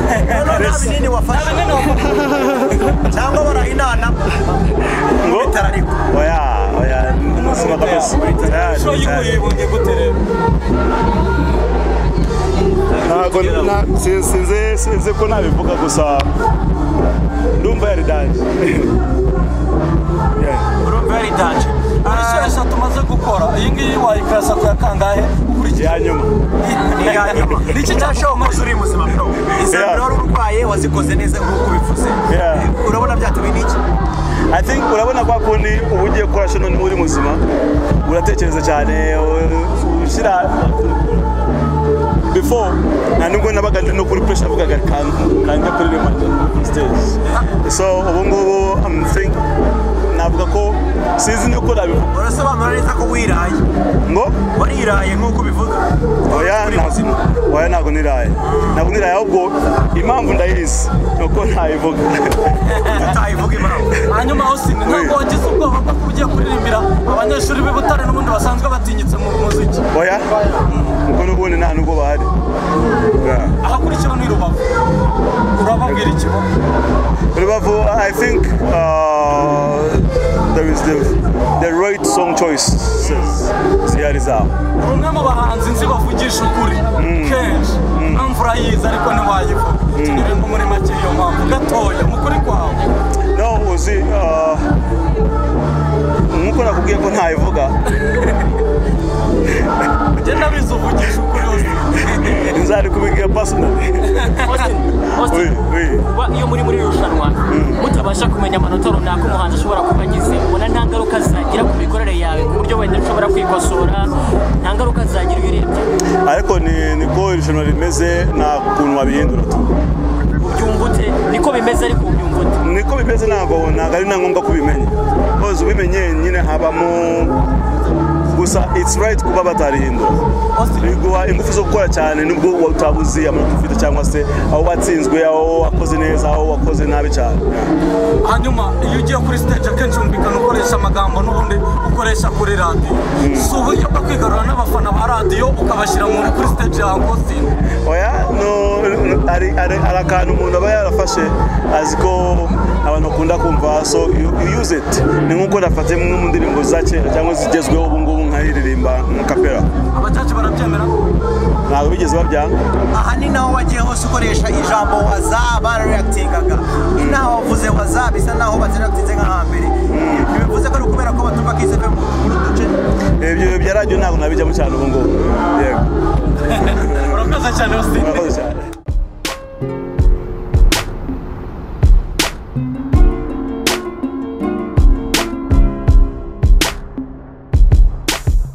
nabi nini wafasha cyangwa barahinana ngo bitara ariko oya oya sinadakoze Що його tayari не буде? ntabwo nta- sin- sinzi sinzi ko nabivuga gusa ndumva yari danje Urumva ari danje. Ari eshatu tumaze gukora. Iyi ngiyi wayikarasa ya kangahe? Ukurikije. iya nyuma ni iya nyuma Niki cyasho umaze uri muzima bro. izo Yeah. mbere wari urwaye wazikoze neza nk'uko ubivuze Yeah. urabona byatubiye n'iki I think urabona kwa kundi uba ugiye gukora shono niba uri muzima uratekereza cyane u- ushyira before nta nubwo nabaga ndi no kuri pressure navugaga kanga kanga kuri remata stage so ubu ngubu I'm think navuga ko sinzi nuko nabivuga urasobanura neza ko wiraye ngo wariraye nk'uko ubivuga oya uri ntabwo muzima oya ntabwo niraye ntabwo niraye ahubwo impamvu ndayizi ni uko ntayivuga utayivuga impamvu Hanyuma Austin ntabwo wagize ubwoba bwo kuba ugiye kuririmbira abanyeshuri b'i Butare n'ubundi basanzwe batinyitse mu muziki. oya kuko n'ubundi nta nubwo bahari Yeah. Ahakurikiyeho ni Rubavu. Urababwira iki bo? Rubavu, I think uh, there is the, the right song choices zihari zabo Uri umwe mu bahanzi nzi bavugisha ukuri kenshi imvura yiza ariko ntiwayivuga turirimba muri make iyo mpamvu gatoya mu kuri kwawe no uzi uh, nk'uko nakubwiye ko ntayivuga njye ndabizi uvugisha ukuri hose nzari kubibwira personally Austin, oui, Austin, oui. kuba iyo muri muri iri rushanwa mutabasha kumenya amanota runaka umuhanzi ashobora kuba agize ubona nta ngaruka zagira ku mikorere yawe ku buryo wenda ushobora kwikosora nta ngaruka zagira iyo urebye ariko ni niko irushanwa rimeze nta kuntu wabihindura tu ubyumva ute niko bimeze ariko ubyumva ute niko bimeze ntabwo ntabwo ari na ngombwa kubimenya koze ubimenye nyine habamo gusa it's right kuba batarihindura biguha ingufu zo gukora cyane nubwo wa- utabuzi amanota ufite cyangwa se aho watsinzwe aho wakoze neza aho wakoze nabi cyane hanyuma iyo ugiye kuri stage akenshi yumvikana ukoresha amagambo n'ubundi ukoresha kuri radiyo si uburyo bwo kwigarura n'abafana ba radiyo ukabashyira muri kuri stage ya Austin oya no no- hari hari- hari akantu umuntu aba yarafashe azi ko abantu bakunda kumva so you, you use it ni nk'uko nafate imwe mu ndirimbo za kera cyangwa zigezweho ubu ngubu nkaririmba nka kapera abacaci barabyemera ntabwo bigeze babyanga aha ni naho wagiye hose ukoresha ijambo waza barariyakitingaga ni naho wavuze waza bisa naho batarakitinze nka hambere bivuze ko ari ukubera ko batumva kisefemu muri utu duce ibyo bya radiyo ntabwo nabijyamo cyane ubu ngubu yego urakoze cyane Austin murakoze cyane